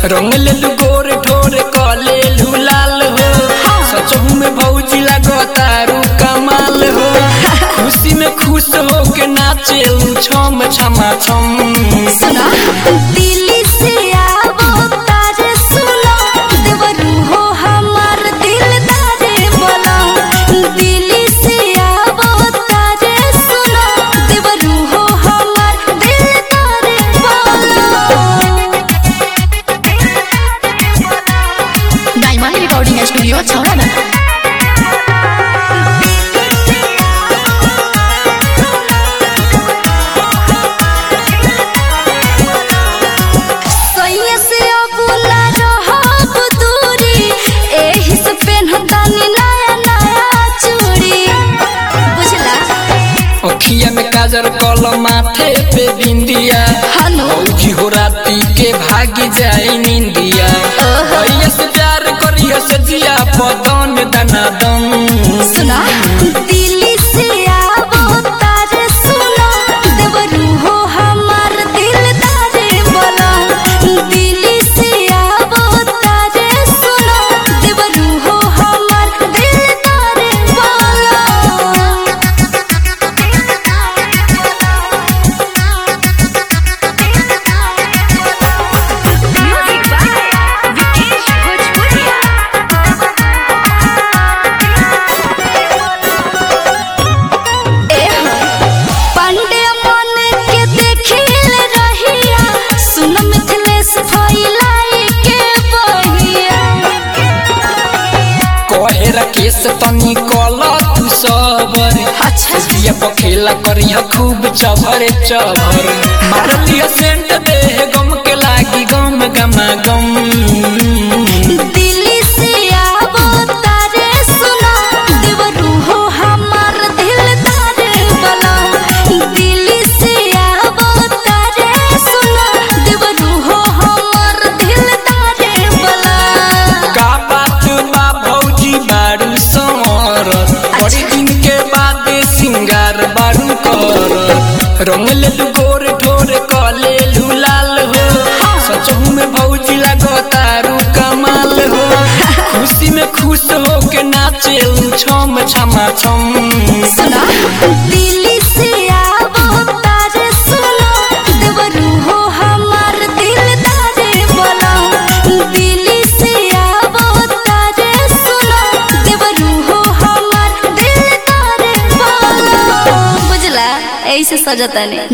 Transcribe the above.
रंग लेलू गोर ठोर कले लाल हो सचहू में भौजी लगतारू कमाल हो खुशी में खुश हो के नाचे छम छमा छम सुना दिल्ली से आवो तारे सुनो देवरू हो हमार दिलदारे बोला दिल्ली से आवो तारे सुनो देवरू हो हमार दिलदारे डायमंड रिकॉर्डिंग स्टूडियो छौड़ा सैया से अबुला रहब दूरी एही से पेन्हतानी नया नया चूड़ी बुझला अखिया में काजर कल माथे पे बिंदिया हनु भौजी हो राती के भागी जाई निंदिया भैया से प्यार करिया से जिया पदन दना दम सुना दिल्ली से आवो तारे सुनो देवरू हो हमार दिलदारे बोला दिल्ली से आवो तारे सुनो देवरू हो हमार दिलदारे पांडे मन के देखिल रहिया सुन मिथिलेश फैलाई के बहिया कहे राकेश तनी कल तू सबर अच्छा दिया पखेला करिया खूब चभरे चभर मारतिया सेंट दे गम के लागी गम गमा गम दिल्ली से आवो तारे सुनो देवरू हो हमार दिलदारे बोला दिल्ली से आवो तारे सुनो देवरू हो हमार दिलदारे बोला का बात बा भौजी बारू समर बड़ी दिन के बाद सिंगार बारू कर रंग लेलू गोर ठोर कले लाल हो सचहू में भौजी लगतारू कमाल हो खुशी में खुश हो के नाचे छम छमा छम सुना दिल्ली से आवो तारे सुनो देवरू हो हमार दिलदारे बोला दिल्ली से आवो तारे सुनो देवरू हो हमार दिलदारे बोला बुझला ऐसे सजतानी